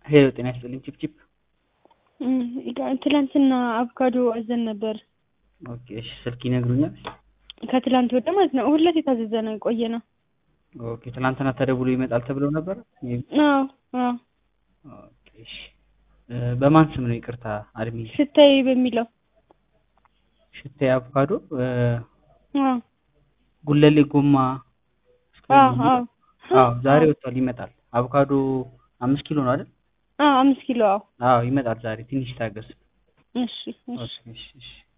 ሄሎ ጤና ይስጥልኝ ቺፕቺፕ ትላንትና አቮካዶ አዘን ነበር። ኦኬ እሺ ስልክ ይነግሩኛል? ከትላንት ወደ ማለት ነው። እሑድ ዕለት የታዘዘ ነው የቆየ ነው። ኦኬ ትናንትና ተደውሎ ይመጣል ተብለው ነበር? አዎ አዎ። ኦኬ እሺ እ በማን ስም ነው ይቅርታ አድሚ? ሽታዬ በሚለው ሽታዬ አቮካዶ እ አዎ ጉለሌ ጎማ አዎ አዎ አዎ ዛሬ ወጥቷል ይመጣል። አቮካዶ አምስት ኪሎ ነው አይደል? አዎ አምስት ኪሎ አዎ። አዎ ይመጣል ዛሬ ትንሽ ታገስ። እሺ እሺ ኦኬ እሺ እሺ